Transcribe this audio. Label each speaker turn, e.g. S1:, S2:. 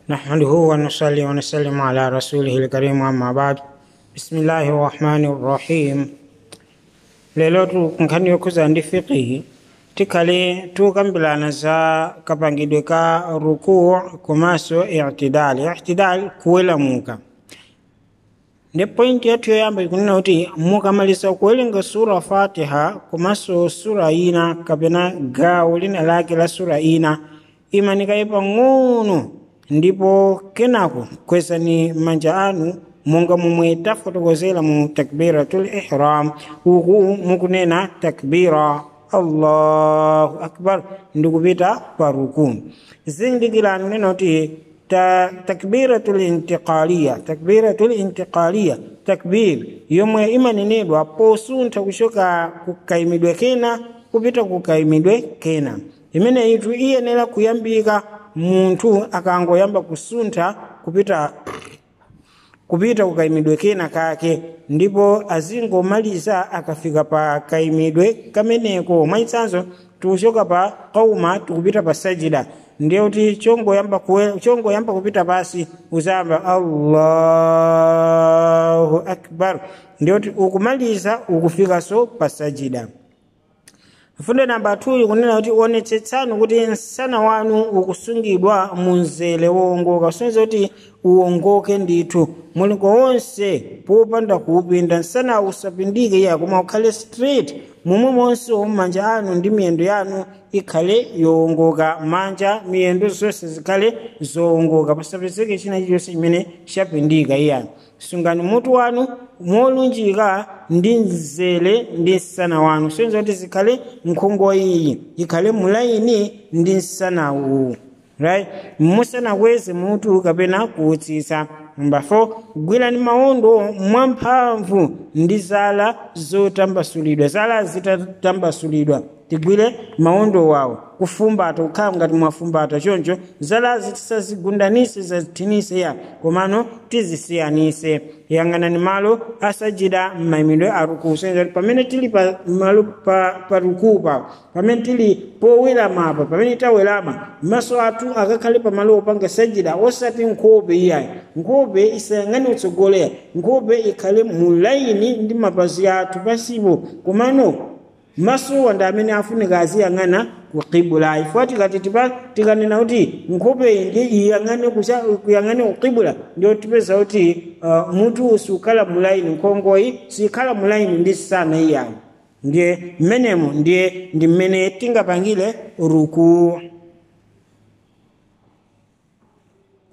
S1: نحمده ونصلي ونسلم على رسوله الكريم أما بعد بسم الله الرحمن الرحيم lelo nkhani yokhuza ndi fiqihi tikhale tukambirana za kapangidwe ka rukuu komanso i'tidal i'tidal kuwelamuka ndi pointi yathu yoyamba ikunena kuti mukamaliza kuwerenga sura fatiha komanso sura ina kapena gawo lina lake la sura ina imanikayi pang'ono ndipo kenako kwezani manja anu monga momwe tafotokozera mu takbiratul ihram uku mukunena takbira allahu akbar ndikupita pa ruku zindikirani nena kuti ta takbiratul intiqaliya takbiratul intiqaliya takbir yomwe imanenedwa posuntha kuchoka kukayimidwe kena kupita kukayimidwe kena imene itu iyenera kuyambika munthu akangoyamba kusuntha kupita kupita kukayimidwe kena kake ndipo azingomaliza akafika pa kayimidwe kameneko mwachitsanzo tikuchoka pa kauma tikupita pa sajida ndiye kuti chongoyamba chongoyamba kupita pasi uzamba allahu akbar ndiye kuti ukumaliza ukufikanso pa sajida fundo namba 2 ikunena kuti onetsetsani kuti msana wanu ukusungidwa mu mzere wowongoka kusonyeza kuti uwongoke ndithu mulingo wonse popanda kuupinda msana usapindike iya koma ukhale straight momwe monse manja anu ndi miyendo yanu ikhale yowongoka manja miyendo zonse zikhale zowongoka pasapezeke china chilichonse chimene chapindika iyani sungani mutu wanu molunjika ndi mzere ndi msana wanu sonza kuti zikhale nkhongo iyi ikhale mulaini ndi msana uwu right musanakweze mutu kapena kuutsitsa namba 4 gwirani mawondo mwamphamvu ndi zala zotambasulidwa zala zitatambasulidwa tigwire mawondo wawo kufumbata kukhala ngati mwafumbata choncho zalazi tisazigundanise zazithinise ya komano tizisiyanise yang'anani malo asajida m'mayimidwe a rukuu senza kuti pamene tili pa malo pa, pa rukuu pawo pamene tili powelama apa pamene tawelama maso athu akakhale pa malo opanga sajida osati nkhope iyayi nkhope isayang'ane utsogolera nkhope ikhale mulaini ndi mapazi athu pasipo komano masowa ndi amene afunika aziyang'ana kukibula ifo tikati tikanena kuti nkhope iyi ndi iyang'ane kuyang'ane kukibula ndio tipeza kuti uh, mutu sukhala mulaini nkhongoyi sikhala mulaini ndi sana iyayi ndiye mmenemo ndiye ndi mmene tingapangire rukuu